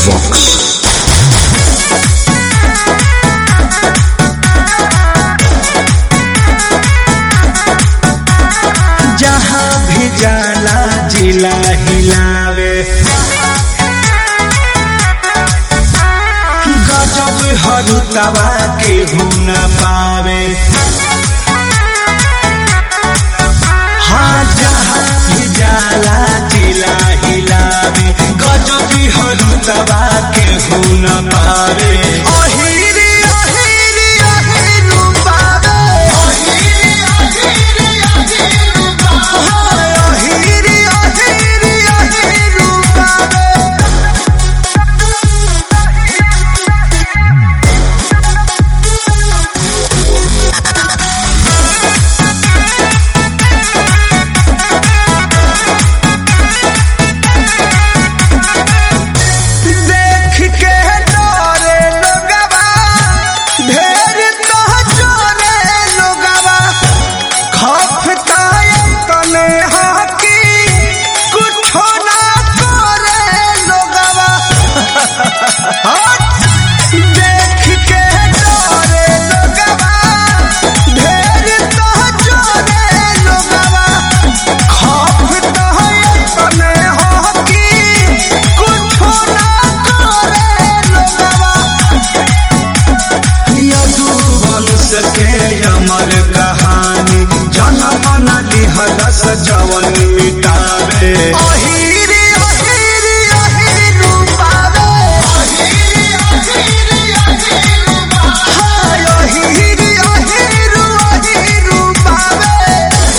Vox. जहाँ भी जाला जिला हिलावे गजब हरुतवा के न पावे हाँ जहाँ भी जाला जिला हिलावे गजब हरुतवा के न पावे अहिरी अहिरी अहिरू पावे अहिरी अहिरी अहिरू पावे देख के डरे लोगवा ढेर तो चोरे लोगवा खौफ काए तने हाकी कुछो ना करे लोगवा देख के डरे लोगवा ढेर तो चोरे लोगवा खौफ काए तने हाकी कुछो ना करे लोगवा यदुवंश के अमर कहानी जनम न लिहलस जवन मिटावे अहिरी अहिरी अहिरू पावे हाय अहिरी अहिरू अहिरू पावे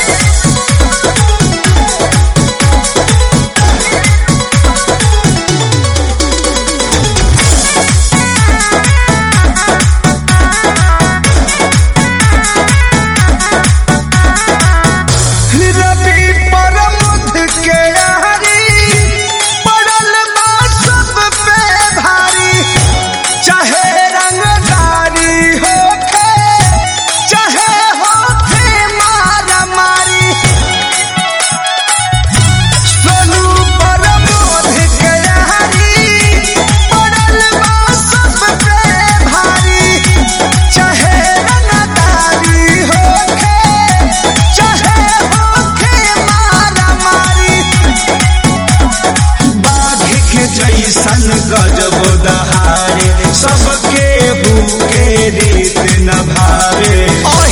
रवि परमुद के यारी पड़ल बा सब पे भारी चाहे रंगदारी होखे चाहे होखे मारा मारी सोनू परमुद के यारी पड़ल बा सब पे भारी चाहे रंगदारी होखे चाहे होखे मारा मारी बाघ के जैसन गजब दहारे सबके भूखे रीत न भावे